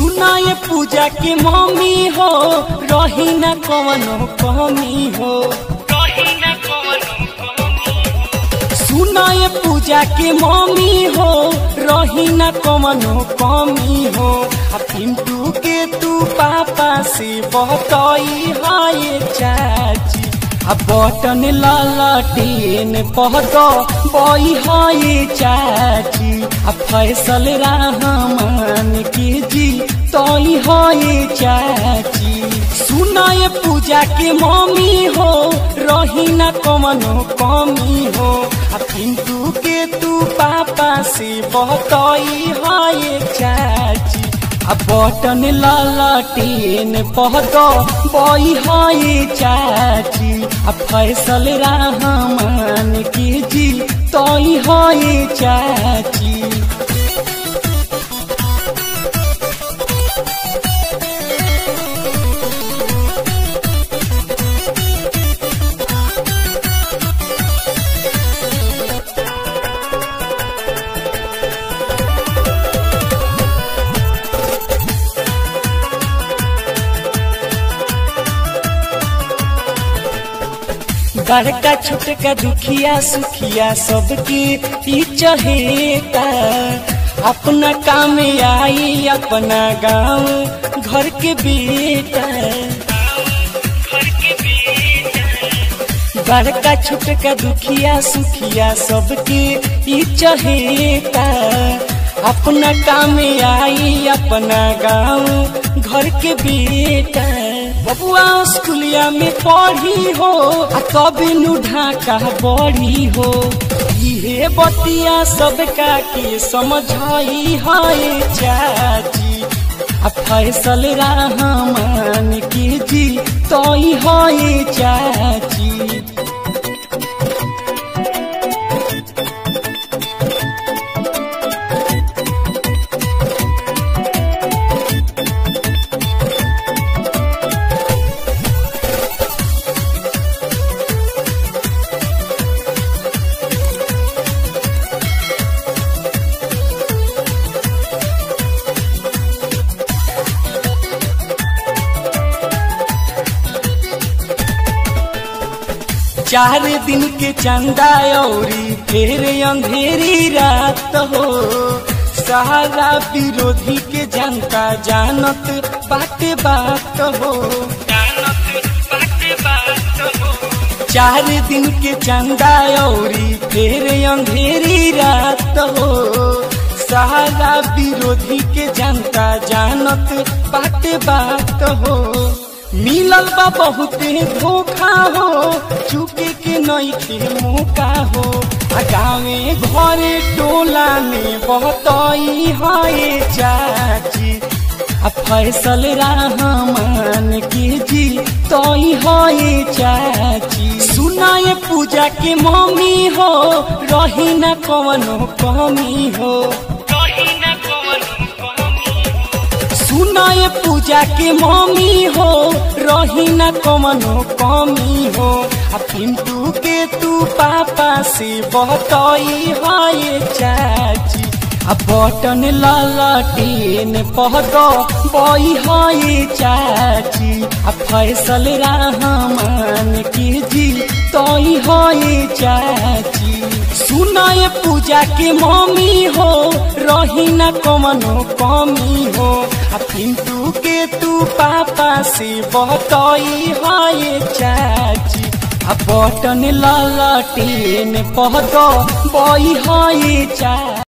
सुनाए पूजा के मम्मी हो रही न कवनो कमी हो सुनाए पूजा के मम्मी हो रही न कवनो कमी हो आ पिंटू के तू पापा से बतई हाय चाची आ बटन ललटेन पहद बई हाय चाची आ फैसल रहमान के जी तई हाय चाची सुनाए पूजा के मम्मी हो रही न कमनो कमी हो आ पिंटू के तू पापा से बतई हाय चाची आ बटन ललटेन पहद बई हाय चाची आ फैसल रहमान के जी तई हाय चाची बड़का छोटका दुखिया सुखिया सबके ई चहेता अपना काम आई अपना गांव घर के बेटा बड़का छोटका दुखिया सुखिया सबके ई चहेता अपना काम आई अपना गांव घर के बेटा बबुआ स्कूलिया में पढ़ी हो आ तबे नु ढाका बढ़ी हो इहे बतिया सबका के समझाई हाय चाची आ फैसल रहमान के जी तई हाय चाची चार दिन के चंदा औरी फिर अंधेरी रात हो सहारा विरोधी के जनता जानत बाटे बात हो चार दिन के चंदा औरी फिर अंधेरी रात हो सहारा विरोधी के जनता जानत बाटे बात हो मिलल बा बहुते धोखा हो चुके के नईखे मौका हो आ गाँवे घरे टोला में बहतई हाय चाची आ फैसल रहमान के जी तई हाय चाची सुनाए पूजा के मम्मी हो रही न कवनो कमी हो सुनाए पूजा के मम्मी हो रही न कमनो कमी हो आ पिंटू के तू पापा से बतई हाय चाची आ बटन ललटेन पहद बई हाय चाची आ फैसल रहमान के जी तई हाय चाची सुनाए पूजा के मम्मी हो रही न कमनो कमी हो आ पिंटू के तू पापा से बतई हाय चाची आ बटन ललटेन पहद बई हाय चाची